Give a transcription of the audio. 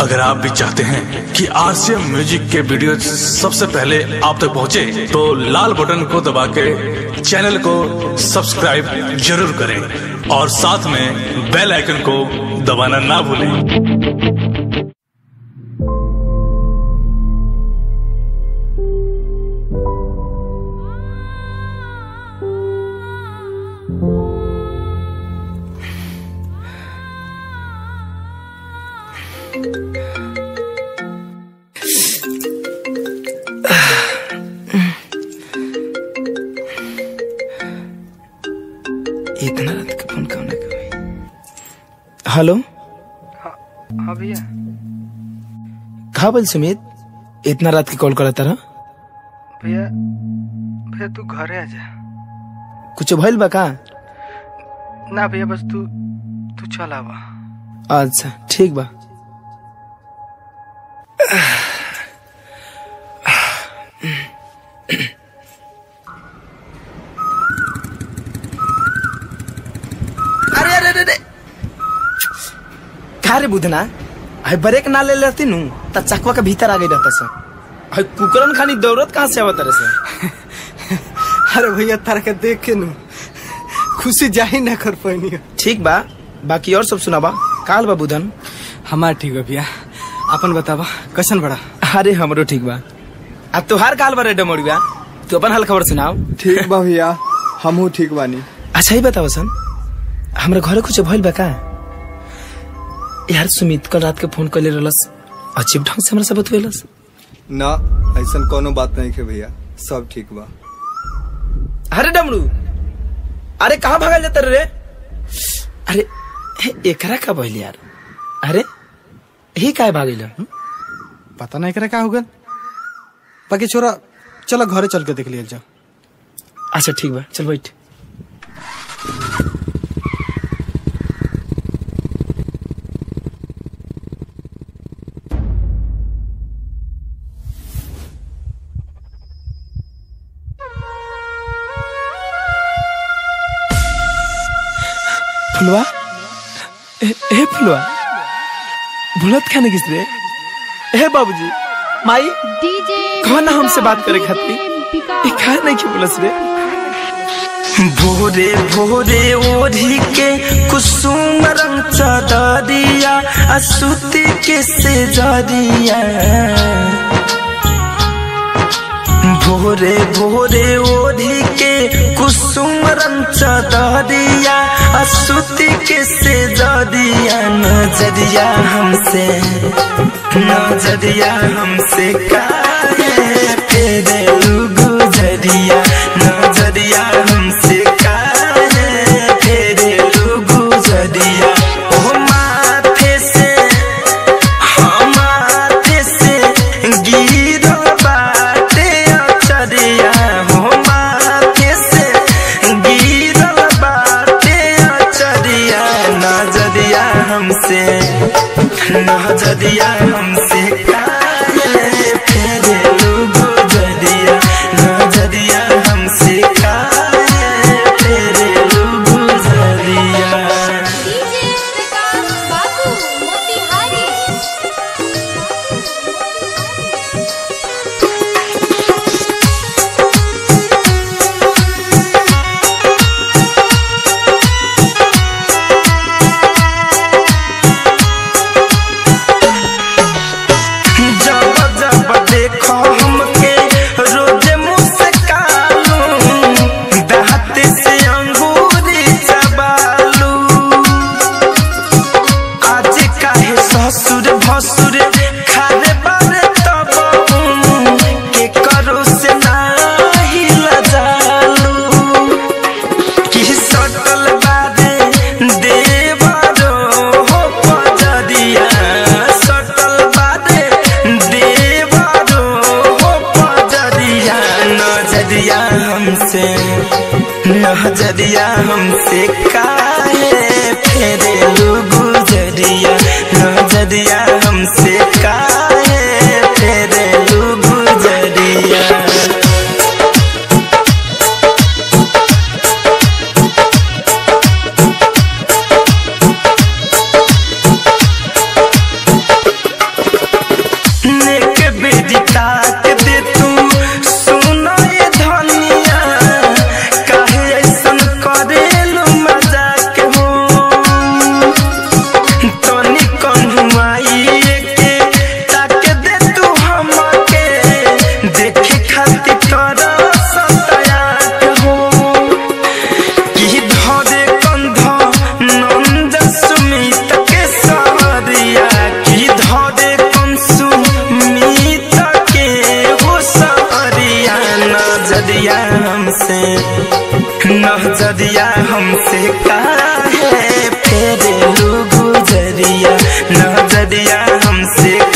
अगर आप भी चाहते हैं कि आरसीएम म्यूजिक के वीडियो सबसे पहले आप तक पहुंचे, तो लाल बटन को दबा के चैनल को सब्सक्राइब जरूर करें और साथ में बेल आइकन को दबाना ना भूलें इतना रात के फोन कौन कभी हेलो हाँ भैया कहा बोल सुमित इतना रात के कॉल करा तारा भैया भैया तू घरे आ जा कुछ भइल बा का ना भैया बस तू तू चल आवा अच्छा ठीक बा अरे अरे अरे अरे का रे बुधना है ब्रेक ना ले लेती नु त चकवा के भीतर आ गई रहता से है कुकरन खानी दौड़त कहाँ से आवत रहे से अरे भैया तारा के देख के नु खुशी जाही ना कर पानी ठीक बा बाकी और सब सुनाबा काल बा बुधन हमार ठीक है भैया अपन बतावा कैसन बड़ा अरे हमरो ठीक बा आ तोहार काल बा रे डमोड़िया तू अपन हाल खबर सुनाओ ठीक बा भैया हमहू ठीक बानी अच्छा ही बताओ सन हमरा घरे कुछ भइल बा का यार सुमित कल रात के फोन कर ले रहलस अजीब ढंग से हमरा से बतवेलस ना ऐसन कोनो बात नहीं है भैया सब ठीक बा अरे डमरू अरे कहाँ भागल जाता रे अरे हे, एकरा का भइल यार अरे ही काहे भागिल पता नहीं करे का हो गल बाकी छोरा चलो घरे चल के देख लिया जाओ अच्छा ठीक बा चल बैठ फुलवा ए, ए फुलवा भूलत खाने किस रे ए बाबूजी माई डीजे कौन ना हमसे बात करे खातिर ए खा नहीं की बोलस रे भोरे भोरे ओढ़ी के कुसुम रंग चदरिया असुती के से जरिया भोरे भोरे ओढ़ी के कुसुम रंग चदरिया असुती के से जरिया नजरिया हमसे नजरिया हमसे काहे फेरे गुजरिया नजरिया हमसे काहे फेरे गुजरिया ओ माथे से हम माथे से गिरो बाटे अचरिया हो माथे से गिरो बाटे अचरिया नजरिया हमसे नजरिया हमसे काहे फेरे गुजरिया नजरिया हमसे काहे फेरे गुजरिया डीजे विकास बाबू मोतिहारी जब जब देखो हमके रोज मुस्कालू दांत से अंगूरी चबालू आज काहे ससुर भसुर खारे बारे तब के करो से नाही लजालू कि सटल बादे देवरो हो पजरिया सटल बादे देवरो हो पजरिया नजरिया हमसे नजरिया हमसे काहे फेरे गुजरिया नजरिया हमसे काहे फेरे गुजरिया नजरिया हमसे